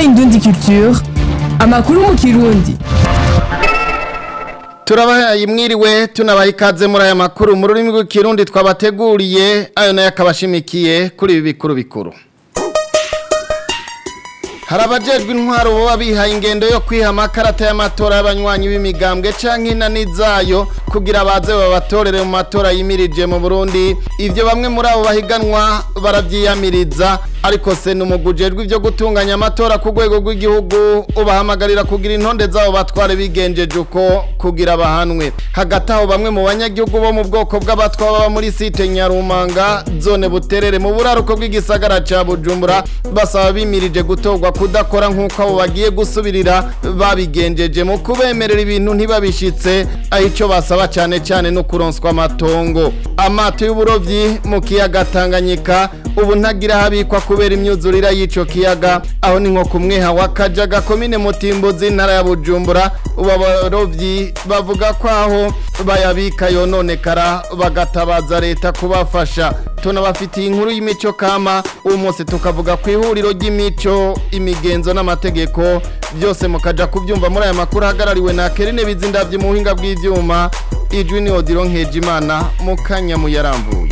Indundi Culture amakuru mu kirundi turabahaye mwiriwe tunabaha ikaze muri aya makuru mu rurimi rw'ikirundi twabateguriye ayo nayo akaba ashimikiye kuri ibi bikuru bikuru hari abajejwe intwaro baba bihaye ingendo yo kwiha amakarata y'amatora y'abanywanyi b'imigambwe canke inani zayo kugira baze babatorere mu matora yimirije mu Burundi ivyo bamwe muri abo bahiganwa baravyiyamiriza ariko se numugujejwe ivyo gutunganya amatora ku rwego rw'igihugu ubahamagarira kugira intonde zabo batware bigenjeje uko kugira bahanwe hagati aho bamwe mu banyagihugu bo mu bwoko bw'abatwa baba muri site Nyarumanga zone buterere mu buraruko bw'igisagara ca Bujumbura basaba bimirije gutorwa kudakora nk'uko abo bagiye gusubirira babigenjeje mu kubemerera ibintu ntibabishitse aho icyo basaba cyane cyane no kuronswa amatongo amato y'uburovyi mu kiyaga Tanganyika ubu ntagira habikwa kubera imyuzurira y'ico kiyaga aho ni nko kumweha wakajaga komine mutimbuzi ntara ya Bujumbura ubu abarovyi bavuga ko aho bayabika yononekara bagatabaza leta kubafasha tunabafitiye inkuru y'imico kama uyu munsi tukavuga ku ihuriro ry'imico imigenzo n'amategeko byose mukaja kubyumva muri aya makuru ahagarariwe na Kerine Bizindavye mu buhinga bw'ivyuma ijwi ni Odiro Nkejimana mu kanya muyarambuye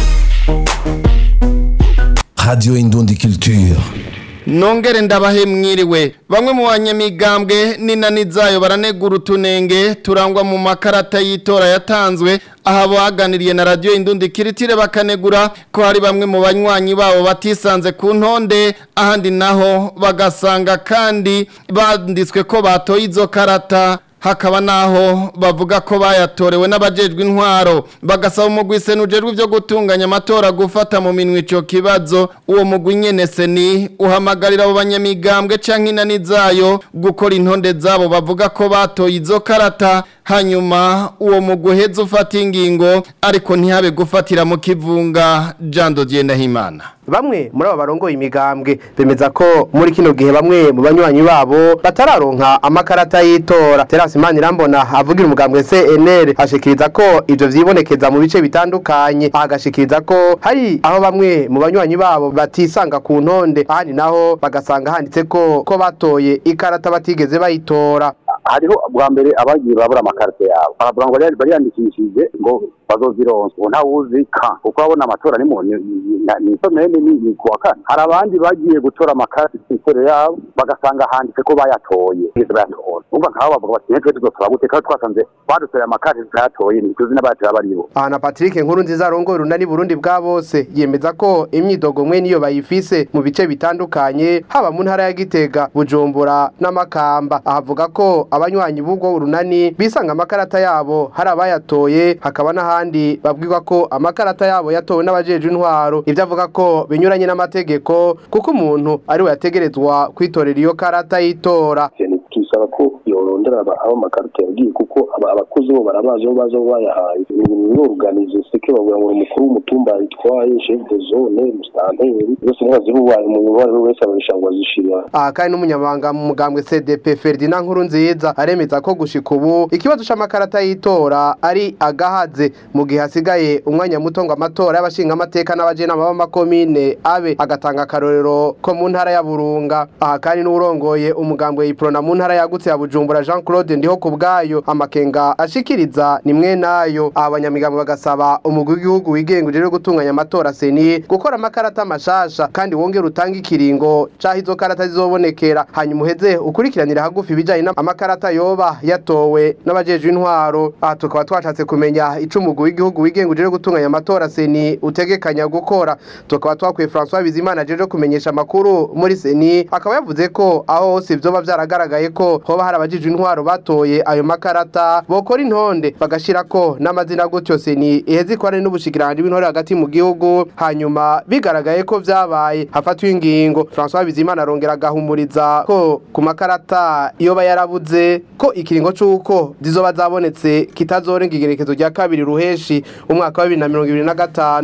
Radio Indundi Culture. Nongere ndabahe mwiriwe bamwe mu banyamigambwe n'inani zayo baranegura utunenge turangwa mu makarata y'itora yatanzwe aha baganiriye na radio Indundi Kiritire bakanegura ko hari bamwe mu banywanyi babo batisanze ku ntonde ahandi naho bagasanga kandi banditswe ko batoye izo karata hakaba naho bavuga ko bayatorewe n'abajejwe intwaro bagasaba umugwi senujejwe byo gutunganya amatora gufata mu minwe ico kibazo uwo mugwi nyene seni uhamagarira abo banyamigambwe canke inani zayo gukora intonde zabo bavuga ko batoye izo karata hanyuma uwo mugwi uheze ufata ingingo ariko ntihabe gufatira mu kivunga jando Ndahimana bamwe muri abo barongoye imigambwe bemeza ko muri kino gihe bamwe mu banywanyi babo batararonka amakarata y'itora terasi imana irambona avugira umugambwe cnr ashikiriza ko ivyo vyibonekeza mu bice bitandukanye agashikiriza ko hari aho bamwe mu banywanyi babo batisanga ku ntonde ahandi naho bagasanga handitse ko ko batoye ikarata batigeze bayitora hariho bwa mbere abagiye babura amakarite yabo baravuga ngo rero bariyandikishije ngo bazozironsa ubu ntawuzi ka kuko abona amatora ni mu ni somene ni kuwa kane hari abandi bagiye gutora amakarite imbere yabo bagasanga handitse ko bayatoye ntibigeze bayatora umva nk'abo bavuga bati ntitwe tuzotora gute kandi twasanze badutoye amakarite tutayatoye ntituzi n'abayatoye abaribo aha na patrick nkuru nziza arongoye urunani burundi bwa bose yemeza ko imyidogo mwe niyo bayifise mu bice bitandukanye haba mu ntara ya gitega bujumbura n'amakamba ahavuga ko abanywanyi b'ubwo urunani bisanga amakarata yabo hari abayatoye hakaba n'ahandi babwirwa ko amakarata yabo yatowe n'abajeje intwaro ibyo avuga ko binyuranye n'amategeko kuko umuntu ari we yategerezwa kwitorera iyo karata y'itora tubisaba ko yorondera abo amakarita yagiye kuko abakozi bo barabazi aho baza bayahaye n'uruganize seke bavuga ngo umukuru w'umutumba yitwaye chef de zone mustanteri byose ntibazi bubaye umuntu uwo ari we wese ababisha ngo azishira aha kandi n'umunyamabanga mu mugambwe cdp ferdinand nkuru nziza aremeza ko gushika ubu ikibazo c'amakarata y'itora ari agahaze mu gihe hasigaye umwanya muto ngo amatora y'abashinga amateka n'abajenama b'amakomine abe agatanga akarorero ko mu ntara ya burunga aha kandi n'uwurongoye umugambwe yiprona mu ntara yagutse ya bujumbura jean claude ndiho ku bwayo amakenga ashikiriza ni mwe nayo abanyamigambo bagasaba umugwi w'igihugu wigenga ujejwe gutunganya amatora seni gukora amakarata mashasha kandi wongera utanga ikiringo caho izo karata zizobonekera hanyuma uheze ukurikiranira hagufi ibijanye n'amakarata yoba yatowe n'abajejwe intwaro aha tukaba twashatse kumenya ico umugwi w'igihugu wigenga ujejwe gutunganya amatora seni utegekanya gukora tukaba twakwiye François Bizimana ajeje kumenyesha amakuru muri seni akaba yavuze ko aho hose vyoba vyaragaragaye ko hoba hari abajije intwaro batoye ayo makarata bokora intonde bagashirako n'amazina gutyo seni iheze ikorane n'ubushikiranganje bw'intore hagati mu gihugu hanyuma bigaragaye ko vyabaye hafatwa ingingo François Bizimana arongera agahumuriza ko ku makarata iyo yarabuze ko ikiringo c'uko zizoba zabonetse kitazorenga igerekezo rya kabiri ruheshi umwaka wa 2025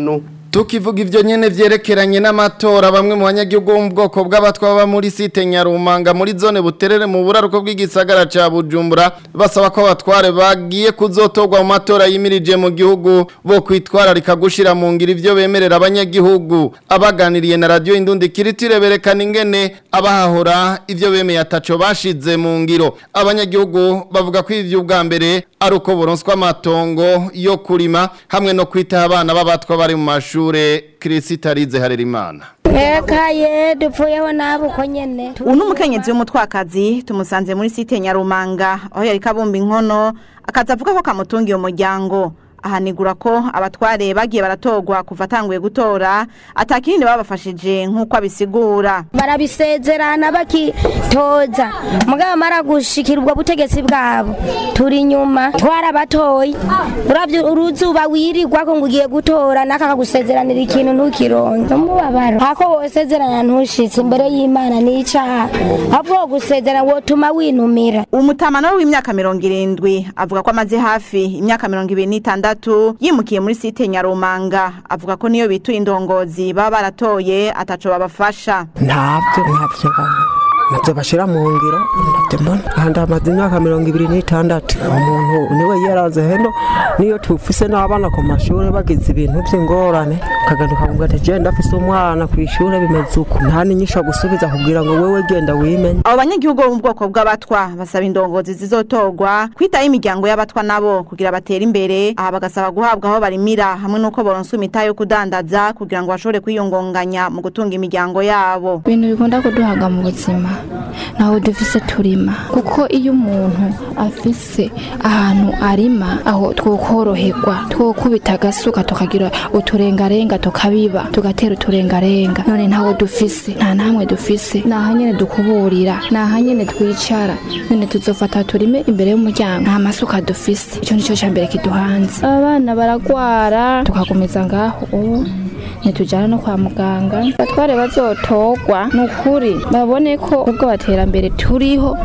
tukivuga ivyo nyene vyerekeranye n'amatora bamwe mu banyagihugu bo mu bwoko bw'abatwa baba muri site Nyarumanga muri zone buterere mu buraruko bw'igisagara ca Bujumbura basaba ko abatware bagiye kuzotorwa mu matora yimirije mu gihugu bo kwitwararika gushira mu ngiro ivyo bemerera abanyagihugu abaganiriye na radio Indundi kiritire berekana ingene abahahora ivyo bemeye ataco bashize mu ngiro abanyagihugu bavuga ko ivyo ubwa mbere ari uko boronswa amatongo yo kurima hamwe no kwitaho abana b'abatwa bari mu mashure Kirisita Rize Harerimana ekaye dupfuyeho nabo uko nyene ubu ni umukenyezi w'umutwakazi tumusanze muri site nyarumanga aho yari kabumba inkono akaza avuga ko kamutungiye umuryango ahanigura ko abatware bagiye baratorwa kuva atanguye gutora atakindi babafashije nk'uko abisigura barabisezerana bakitoza mugabo mara gushikira ubwo butegetsi bwabo turi inyuma twarabatoye uravye uruzuba wirirwa ko ngo ugiye gutora naka kagusezeranira ikintu ntukironke umubabaro hako wosezerana ntushitse imbere y'imana n'icaha ahubwo gusezerana wotuma winumira umutamano w'imyaka mirongo irindwi avuga ko amaze hafi imyaka mirongo ibiri n'itandatu yimukiye muri site nyarumanga avuga ko niyo bituye indongozi baba baratoye ataco babafasha ntabyo ntabyo ntabyo bashyira mu ngiro ntabyo mbona ahandi hamaze imyaka mirongo ibiri n'itandatu umuntu niwe yaraze heno niyo tufise n'abana ku mashuri bagize ibintu by'ingorane ukagaruka kuvuga ati genda afise umwana ku ishuri bimeze uko nta n'inyisho gusubiza kugira ngo wewe genda wimenye abo banyagihugu bo mu bwoko bw'abatwa basaba indongozi zizotorwa kwitaho imiryango y'abatwa nabo kugira batere imbere aha bagasaba guhabwa aho barimira hamwe n'uko boronsa imita yo kudandaza kugira ngo bashobore kwiyungunganya mu gutunga imiryango yabo ibintu bikunda kuduhaga mu buzima ntaho dufise turima kuko iyo umuntu afise ahantu arima aho twokoroherwa twokubita agasuka tukagira uturengarenga tukabiba tugatera uturengarenga none ntaho dufise nta namwe dufise naha nyene dukuburira naha nyene twicara none tuzofata turime imbere y'umuryango nta masuka dufise ico nico ca mbere kiduhanze abana baragwara tukagumiza ngaho ubu ntitujyana no kwa muganga batware bazotorwa ni ukuri babone ko ubwo baterambere turiho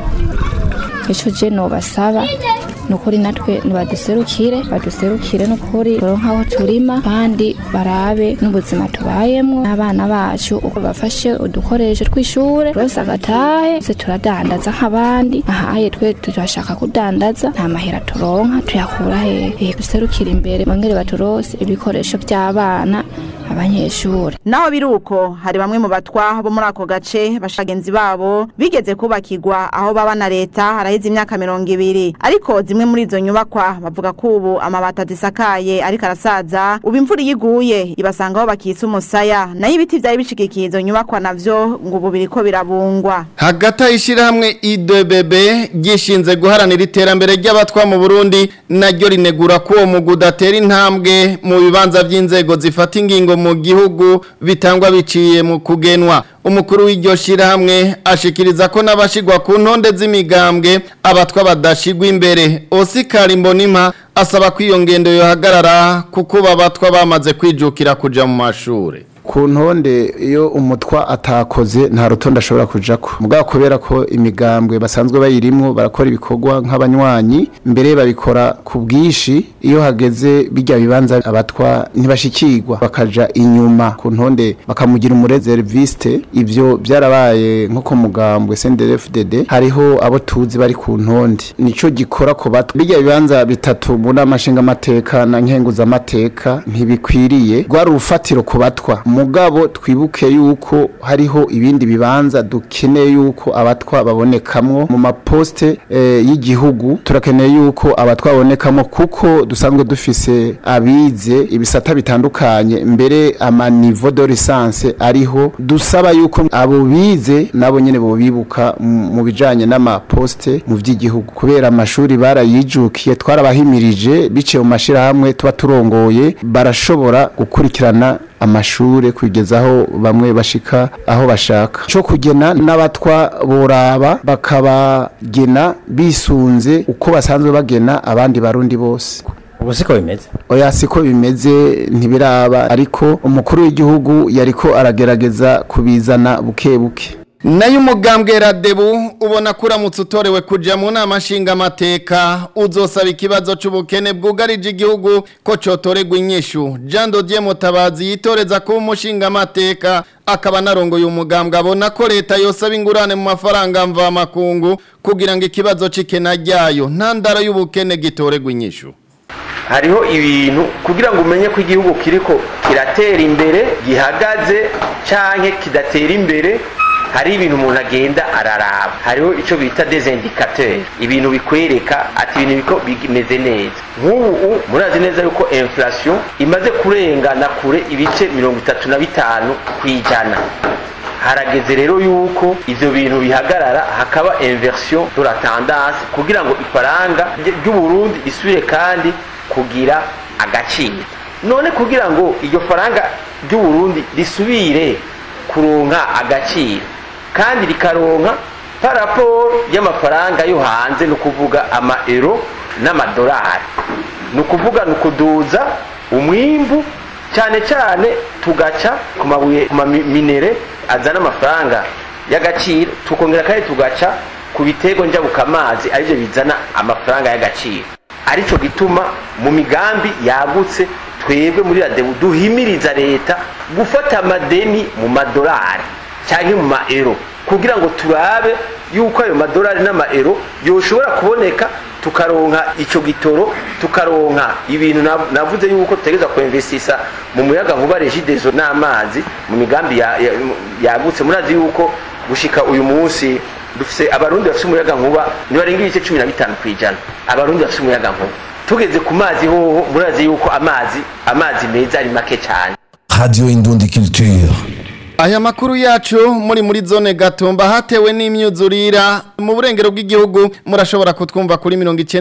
icyo je nobasaba ni ukuri natwe nibaduserukire baduserukire ni ukuri turonke aho turima kandi barabe n'ubuzima tubayemwo n'abana bacu uko bafashe udukoresho tw'ishure bose agatahe se turadandaza nk'abandi ahaye twe turashaka kudandaza nta mahera turonka tuyakura hehe duserukire imbere bongere baturose ibikoresho by'abana abanyeshuri naho biri uko hari bamwe mu batwa bo muri ako gace bashagenzi babo bigeze kubakirwa aho baba na leta haraheze imyaka mirongo ibiri ariko zimwe muri izo nyubakwa bavuga ko ubu amabati adisakaye ariko arasaza ubu imvura iyo iguye ibasanga aho bakitse umusaya nayo ibiti byari bishigikiye izo nyubakwa navyo ngo ubu biriko birabungwa hagati y'ishyirahamwe idbb gishinze guharanira iterambere ry'abatwa mu burundi naryo rinegura ko uwo mugu udatera intambwe mu bibanza by'inzego zifata ingingo mu gihugu bitangwa biciye mu kugenwa umukuru w'iryo shyirahamwe ashikiriza ko n'abashigwa ku ntonde z'imigambwe abatwa badashigwa imbere osikari mbonima asaba ko iyo ngendo yohagarara kuko babatwa bamaze kwijukira kuja mu mashuri ku ntonde iyo umutwa atakoze nta rutonde ashobora kuja ko mugabo kubera ko imigambwe basanzwe bayirimwo barakora ibikorwa nk'abanywanyi mbere babikora ku bwishi iyo hageze bijya bibanza abatwa ntibashikirwa bakaja inyuma ku ntonde bakamugira umurezeriviste ivyo byarabaye nko ku mugambwe CNDD-FDD hariho abo tuzi bari ku ntonde nico gikora ku batwa bijya bibanza bitatu mu nama nshingamateka na nkenguzamateka ntibikwiriye rwari urufatiro ku batwa mugabo twibuke yuko hariho ibindi bibanza dukeneye yuko abatwa babonekamwo mu maposte eh, y'igihugu turakeneye yuko abatwa babonekamo kuko dusanzwe dufise abize ibisata bitandukanye mbere ama niveau de licence ariho dusaba yuko abo bize nabo nyene bo bibuka mu bijanye n'amaposte mu vy'igihugu kubera amashuri barayijukiye twarabahimirije biciye mu mashirahamwe tuba turongoye barashobora gukurikirana amashure kugezaho bamwe bashika aho bashaka cyo kugena n'abatwa boraba bakabagena bisunze uko basanzwe bagena abandi barundi bose ubu siko bimeze oya siko bimeze ntibiraba ariko umukuru w'igihugu yariko aragerageza kubizana buke buke nayo umugambwe radebu ubona ko uramutse utorewe kujya mu nama nshingamateka uzosaba ikibazo cy'ubukene bwugarije igihugu ko cyotorerwa inyishu jean dodier mutabazi yitoreza kuba umushingamateka akaba anarongoye umugambwe abona ko leta yosaba ingurane mu mafaranga mvamakungu kugira ngo ikibazo cy'ikena ryayo ntandaro y'ubukene gitorerwa inyishu hariho ibintu kugira ngo umenye ko igihugu kiriko kiratera imbere gihagaze canke kidatera imbere hari ibintu umuntu agenda araraba hariho icyo bita desindicateur ibintu bikwereka ati ibintu biko bimeze neza nk'ubu murazi neza yuko inflation imaze kurengana kure ibice mirongo itatu na bitanu ku ijana harageze rero yuko ivyo bintu bihagarara hakaba inversion de la tendance kugira ngo ifaranga ry'u Burundi risubire kandi kugira agaciro none kugira ngo iryo faranga ry'u Burundi risubire kuronka agaciro kandi rikaronka paraporo y'amafaranga yo hanze ni ukuvuga ama euro n'amadolari ni ukuvuga ni ukuduza umwimbu cyane cyane tugaca ku mabuye ku maminere azana amafaranga y'agaciro tukongera kandi tugaca ku bitego njabukamazi aribyo bizana amafaranga y'agaciro aricyo gituma mu migambi yagutse twebwe muri radebu duhimiriza leta gufata amadeni mu madolari cyangwa mu maero kugira ngo turabe yuko ayo madolari n'amaero yoshobora kuboneka tukaronka icyo gitoro tukaronka ibintu navuze yuko tutegereza kuinvestisa mu muyaga nkuba regidezo n'amazi mu migambi yagutse murazi yuko gushika uyu munsi dufise abarundi bafite umuyaga nkuba ntibarenga ibice cumi na bitanu ku ijana abarundi bafite umuyaga nkuba tugeze ku mazi hoho murazi yuko amazi amazi meza ari make cyane Radio Indundi Culture. Aya makuru yacu muri muri zone gatumba hatewe n'imyuzurira mu burengero bw'igihugu murashobora kutwumva kuri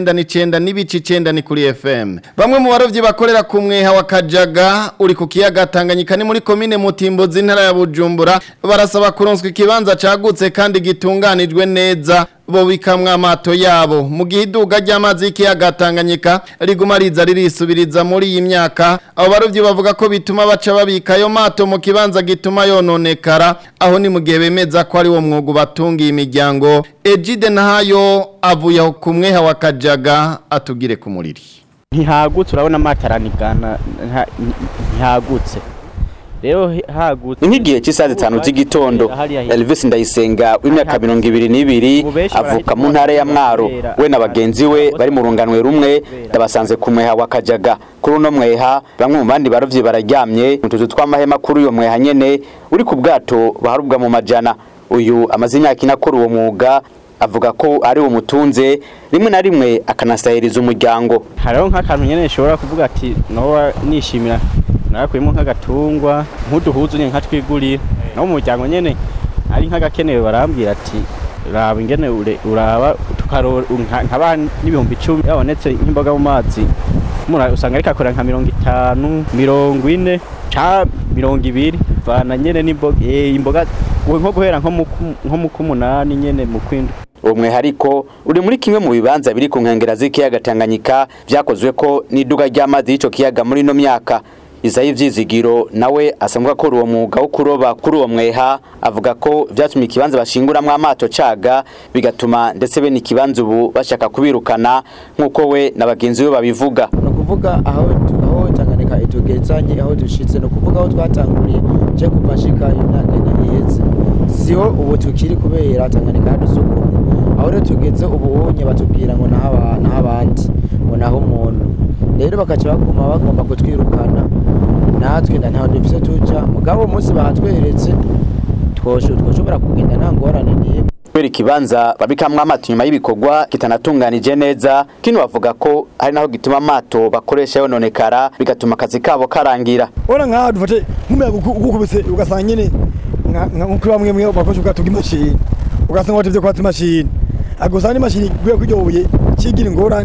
99 n'ibici 9 ni kuri FM. Bamwe mu barovyi bakorera ku mweha wa Kajaga uri ku kiyaga Tanganyika ni muri commune Mutimbozi intara ya Bujumbura barasaba kuronswa ikibanza cagutse kandi gitunganijwe neza bo bikamwa amato yabo mu gihe iduga ry'amazi y'ikiyaga Tanganyika riguma riza ririsubiriza muri iyi myaka abo barovyi bavuga ko bituma baca babika ayo mato mu kibanza gituma yononekara aho ni mu gihe bemeza ko ari wo mwuga batungiye imiryango Ejide Nahayo avuye aho ku mweha wa Kajaga atugire ku muriri ntihagutse urabona amataranigana ntihagutse rero hagutse nk'igihe cy'isaha zitanu z'igitondo Elvis Ndayisenga w'imyaka mirongo ibiri n'ibiri avuka mu ntara ya Mwaro we na bagenzi we bari mu runganwe rumwe ndabasanze ku mweha wa Kajaga kuri uno mweha bamwe mu bandi barovyi bararyamye mu tuzu tw'amahema kuri uyo mweha nyene uri ku bwato baharubwa mu majana uyu amaze imyaka ine akora uwo mwuga avuga ko ari uwo mutunze rimwe na rimwe akanasahiriza umuryango hariho nk'akantu nyene nshobora kuvuga ati nowa nishimira narakuyemo nk'agatungwa nk'uduhuzu nyine nkatwigurira no mu muryango nyene ari nk'agakenewe barambwira ati raba ingene uraba nkaba n'ibihumbi icumi yabonetse nk'imboga mu mazi usanga ariko akora nka mirongo itanu mirongo ine ca mirongo ibiri vana nyene n'imboga imboga nko guhera nko mu k'umunani nyene mu kwindwi uwo mwihariko uri muri kimwe mu bibanza biri ku nkengera z'ikiyaga Tanganyika vyakozwe ko n'iduga ry'amazi y'ico kiyaga muri ino myaka izayi ivyizigiro nawe asanzwe akora uwo mwuga wo kuroba kuri uwo mweha avuga ko vyatumye ikibanza bashinguramwo amato caga bigatuma ndetse bene ikibanza ubu bashaka kubirukana nk'uko we na bagenzi be babivuga ni ukuvuga aho aho Tanganyika itugezanye aho dushitse ni ukuvuga aho twatanguriye je kuva shika iyo myaka ine iheze siho ubu tukiri kubera Tanganyika yadusukumye aho rero tugeze ubu unye batubwira ngo naho abandi ngo naho umuntu rero bakaca baguma bagomba kutwirukana natwe ntaho dufise tuja mugabo umunsi bahatweretse twoshobora kugenda nta ngorane n'imwe kubera ikibanza babikamwo amato nyuma y'ibikorwa kitanatunganije neza kino bavuga ko hari naho gituma amato bakoresha yononekara bigatuma akazi kabo karangira ora nkaha dufate nk'umuyaga ugukubise ugasanga nyene nk'uko bamwe mwe bakoresha ubwato bw'imashini ugasanga watevye kwatsa imashini agusanga n'imashini guye kw'iryo buye kigira ingorane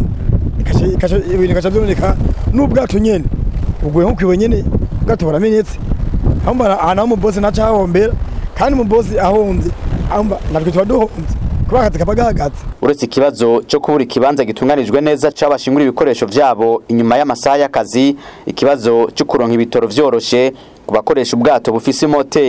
ibintu bikaca byononeka n'ubwato nyene ubwo nko kwiwe nyene ubwato buramenetse ahantu aho umubosi naca hahombera kandi umubosi ahombye natwe tuba duhombye kuba akazi kaba gahagaze uretse ikibazo cyo kubura ikibanza gitunganijwe neza c'abashingura ibikoresho vyabo inyuma y'amasaha y'akazi ikibazo cyo kuronka ibitoro vyoroshe ku bakoresha ubwato bufise imoteri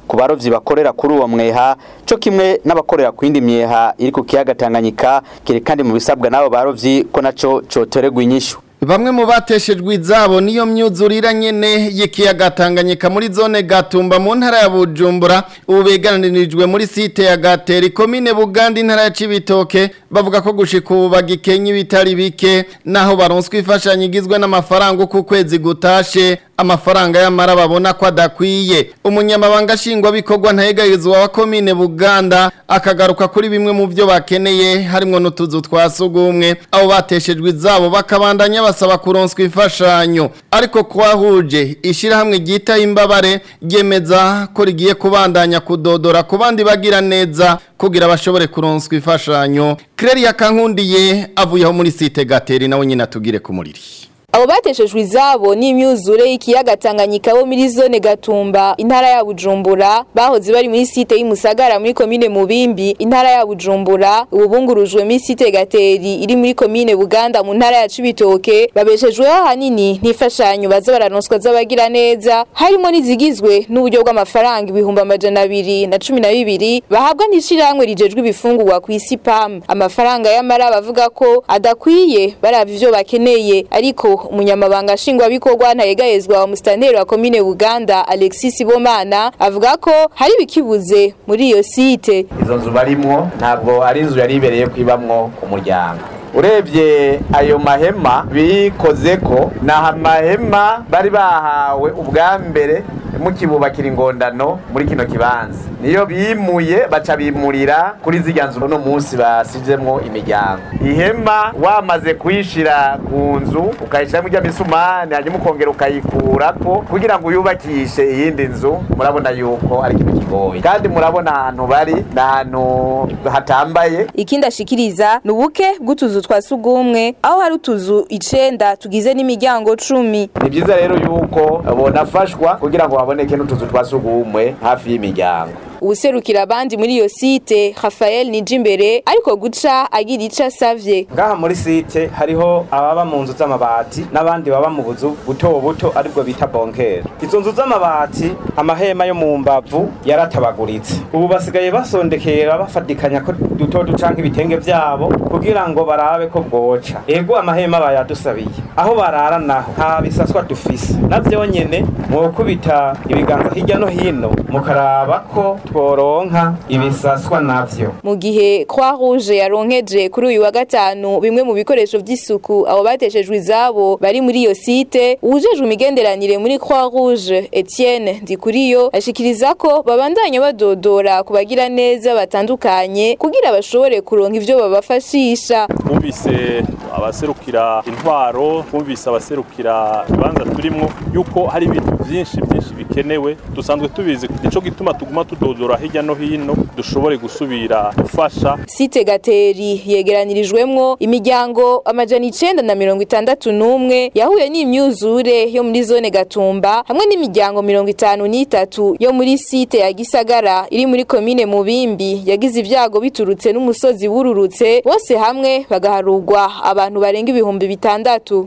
ku barovyi bakorera kuri uwo mweha co kimwe n'abakorera ku yindi myeha iri ku kiyaga Tanganyika kiri kandi mu bisabwa n'abo barovyi ko naco cotoregwa inyishu Bamwe mu bateshejwe izabo niyo myuzurira nyene y'ikiyaga Tanganyika muri zone Gatumba mu ntara ya Bujumbura ubu beganirijwe muri site ya Gateri komine Buganda intara ya Cibitoke bavuga ko gushika ubu bagikenye ibitari bike naho baronswa ifashanyo igizwe n'amafaranga uko kwezi gutashe amafaranga y'amara babona ko adakwiye umunyamabanga shingwa bikorwa ntayegarizwa wa komine Buganda akagaruka kuri bimwe mu byo bakeneye harimo n'utuzu twasugumwe abo bateshejwe izabo bakabandanya basaba kuronswa imfashanyo ariko kwahuje ishirahamwe ryita imbabare ryemeza ko rigiye kubandanya kudodora ku bandi bagira neza kugira bashobore kuronswa imfashanyo Claire Kankundiye avuye aho muri site Gateri nawe nyine atugire ku muriri Abo bateshejwe izabo n'imyuzure y'ikiyaga Tanganyika bo muri zone Gatumba intara ya Bujumbura bahoze bari muri site y'Imusagara muri komine Mubimbi intara ya Bujumbura ubungurujwe muri site Gateri iri muri komine Buganda mu ntara ya Cibitoke babeshejweho hanini n'ifashanyo baza baranonswa z'abagira neza harimo n'izigizwe n'uburyo bw'amafaranga ibihumbi amajana abiri na cumi na bibiri bahabwa n'ishirahamwe rijejwe ibifungurwa ku isi PAM amafaranga y'amara bavuga ko adakwiye baravye ivyo bakeneye ariko umunyamabanga nshingwabikorwa ntayegayezwa wa musitanteri wa komine Buganda Alexis Bomana avuga ko hari bikibuze muri iyo site izo nzu barimwo ntabwo ari inzu yari ibereye kwibamwo ku muryango urebye ayo mahema bikoze ko ni amahema bari bahawe ubwa mbere mukibubakira ingondano muri kino kibanza niyo bimuye baca bimurira kuri zirya nzu uno munsi basizemwo imiryango ihema wamaze kuyishira ku nzu ukayishyiramo ijya misumani hanyuma ukongera ukayikurako kugira ngo uyubakishe iyindi nzu murabona yuko ari ikintu kigoye kandi murabona ahantu bari ni ahantu hatambaye ikindi ashikiriza ni ubuke bw'utuzu twa sugumwe aho hari utuzu icenda tugize n'imiryango cumi ni byiza rero yuko bonafashwa kugira ngo haboneke n'utuzu twa sugumwe hafi y'imiryango uwuserukira abandi muri iyo site Rafael Nijimbere ariko guca agira ico asavye ngaha muri site hariho ababa mu nzu z'amabati n'abandi baba mu buzu buto buto aribwo bita bonkere izo nzu z'amabati amahema yo mu mbavu yaratabaguritse ubu basigaye basondekera bafatikanya ko duto ducanka ibitenge vyabo kugira ngo barabe ko bwoca ego amahema bayadusabiye aho barara naho nta bisaswa dufise navyo nyene mwokubita ibiganza hirya no hino mukaraba ko tworonka ibisaswa navyo mu gihe Croix Rouge yaronkeje kuri uyu wa gatanu bimwe mu bikoresho vy'isuku abo bateshejwe izabo bari muri iyo site ujejwe imigenderanire muri Croix Rouge Etienne Ndikuriyo ashikiriza ko babandanya badodora kubagira neza batandukanye kugira bashobore kuronka ivyo babafashisha bumvise abaserukira intwaro bumvise abaserukira ibanza turimwo yuko hari ibintu byinshi byinshi bikenewe dusanzwe tubizi nico gituma tuguma tudodora hirya no hino dushobore gusubira gufasha site gateri yegeranirijwemwo imiryango amajana icenda na mirongo itandatu n'umwe yahuye n'imyuzure yo muri zone gatumba hamwe n'imiryango mirongo itanu n'itatu yo muri site ya gisagara iri muri komine mubimbi yagize ibyago biturutse n'umusozi wururutse bose hamwe bagaharurwa abantu barenga ibihumbi bitandatu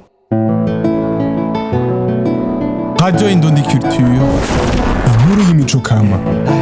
Radio Indundi Culture, inkuru y'imico kama.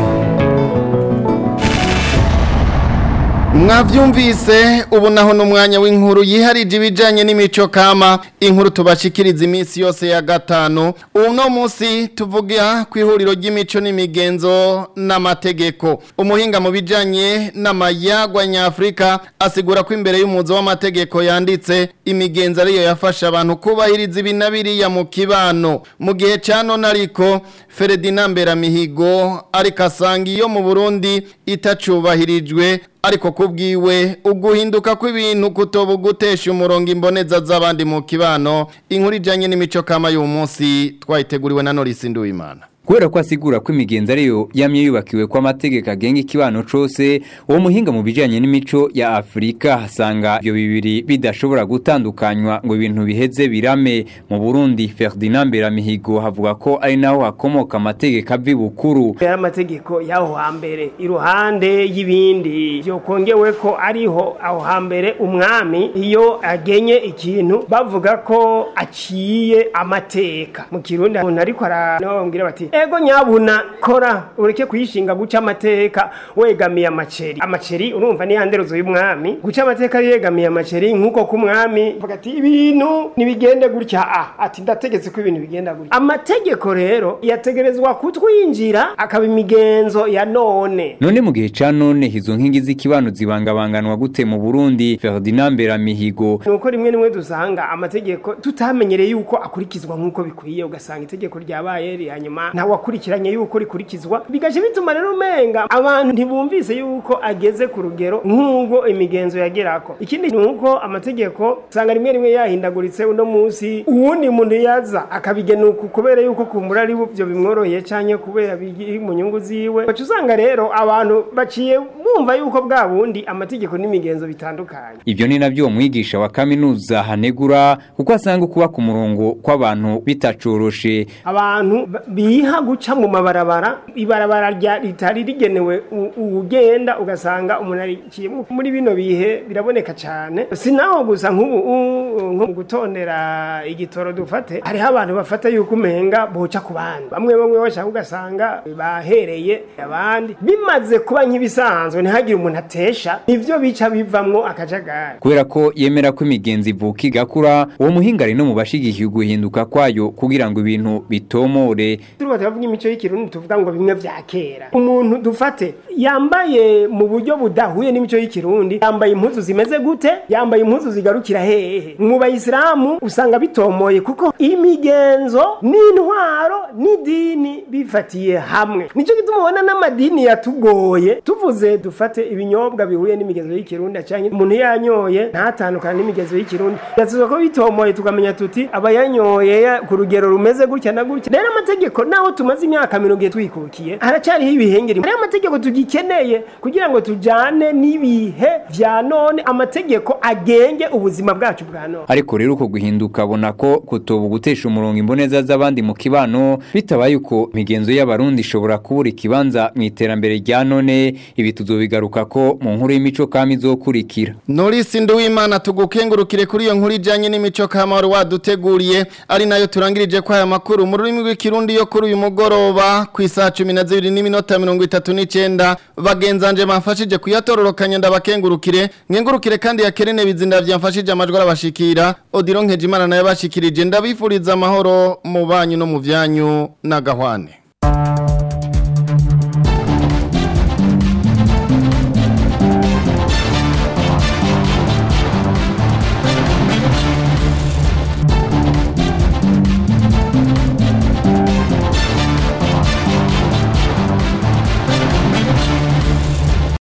mwavyumvise ubu naho n'umwanya w'inkuru yiharije ibijanye n'imico kama inkuru tubashikiriza iminsi yose ya gatanu uno munsi tuvuga ku ihuriro ry'imico n'imigenzo n'amategeko umuhinga mu bijanye n'amayagwa nyafurika asigura ko imbere y'umuzo w'amategeko yanditse imigenzo ariyo yafasha abantu kubahiriza ibi na biriya mu kibano mu gihe ca none ariko Ferdinand Mberamihigo ariko asanga iyo mu Burundi itacubahirijwe ariko kubwiwe uguhinduka kw'ibintu kutoba gutesha umurongo imboneza z'abandi mu kibano inkuru ijanye n'imico kama y'uyu munsi twayiteguriwe na Norisi Nduwimana kubera ko asigura ko imigenzo ariyo yamye yubakiwe ko amategeko agenga ikibano cose uwo muhinga mu bijanye n'imico ya Afrika hasanga ibyo bibiri bidashobora gutandukanywa ngo ibintu biheze birame mu Burundi Ferdinand Beramihigo havuga ko ari naho hakomoka amategeko avi bukuru ya amategeko yaho hambere iruhande y'ibindi byo kongewe ko ariho aho hambere umwami iyo agenye ikintu bavuga ko aciye amateka mu kirundi umuntu ariko arababwira bati ego nyabuna kora ureke kuyishinga guca amateka wegamiye amaceri amaceri urumva ni yanderuzo y'umwami guca amateka yegamiye amaceri nk'uko ku mwami vuga ati ibintu nibigende gutya ah ati ndategetse ko ibintu bigenda gutya amategeko rero yategerezwa kutwinjira akaba imigenzo ya none none mu gihe ca none izo nkingi z'ikibano zibangabanganwa gute mu Burundi Ferdinand Beramihigo nuko rimwe rimwe dusanga amategeko tutamenyereye yuko akurikizwa nk'uko bikwiye ugasanga itegeko ryabaye rihanyuma ntawe akurikiranye yuko rikurikizwa bigaje bituma rero umenga abantu ntibumvise yuko ageze ku rugero nk'ubwo imigenzo yagerako ikindi ni uko amategeko usanga rimwe rimwe yahindaguritse uno munsi uwundi muntu yaza akabigena uku kubera yuko kumbura ari byo bimworoheye canke kubera biri mu nyungu ziwe baca usanga rero abantu baciye bumva yuko bwa bundi amategeko n'imigenzo bitandukanye Ivyo ni navyo umwigisha wa kaminuza hanegura kuko asanga kuba ku murongo kw'abantu bitacoroshe abantu ba- biha guca mu mabarabara ibarabara rya ritari rigenewe u- ugenda ugasanga umuntu arikiye muri bino bihe biraboneka cyane sinaho gusa nk'ubu u- nko mu gutondera igitoro dufate hariho abantu bafata yuko umenga boca ku bandi bamwe bamwe bashaka ugasanga bahereye abandi bimaze kuba nk'ibisanzwe ntihagire umuntu atesha nivyo bica bivamwo akajagari kubera ko yemera ko imigenzi ivuka igakura uwo muhinga ari no mu bashigikiye guhinduka kwayo kugira ngo ibintu bitomore turiko turavuga imico y'ikirundi tuvuga ngo bimwe vya kera umuntu dufate yambaye mu buryo budahuye n'imico y'ikirundi yambaye impuzu zimeze gute yambaye impuzu zigarukira hehe mu bayisilamu usanga bitomoye kuko imigenzo n'intwaro n'idini bifatiye hamwe nico gituma ubona n'amadini yatugoye tuvuze dufate ibinyobwa bihuye n'imigenzo y'ikirundi canke umuntu yanyoye ntatandukana n'imigenzo y'ikirundi yatuzwa ko bitomoye tukamenya tuti abayanyoye ya- ku rugero rumeze gutya na gutya rero amategeko naho tumaze imyaka mirongo itatu twikukiye haracyariho ibihengeri hariho amategeko tugikeneye kugira ngo tujane n'ibihe vya none amategeko agenge ubuzima bwacu bwa none ariko rero uko guhinduka abona ko kutoba gutesha umurongo imboneza z'abandi mu kibano bitabaye uko imigenzo y'abarundi ishobora kubura ikibanza mu iterambere rya none ibi tuzobigaruka ko mu nkuru y'imico kami izokurikira Norisi Nduwimana tugukengurukire kuri iyo nkuru ijanye n'imico kama wari waduteguriye ari nayo turangirije kwa aya makuru mu rurimi rw'ikirundi yo kuri uyu mugoroba ku isaha 12 n'iminota 39 bagenzanje bamfashije kuyatororokanya ndabakengurukire nkengurukire kandi yakerene bizinda byamfashije amajwi arabashikira Odiro Nkejimana nayo bashikirije ndabifuriza amahoro mu banyu no mu vyanyu n'agahwane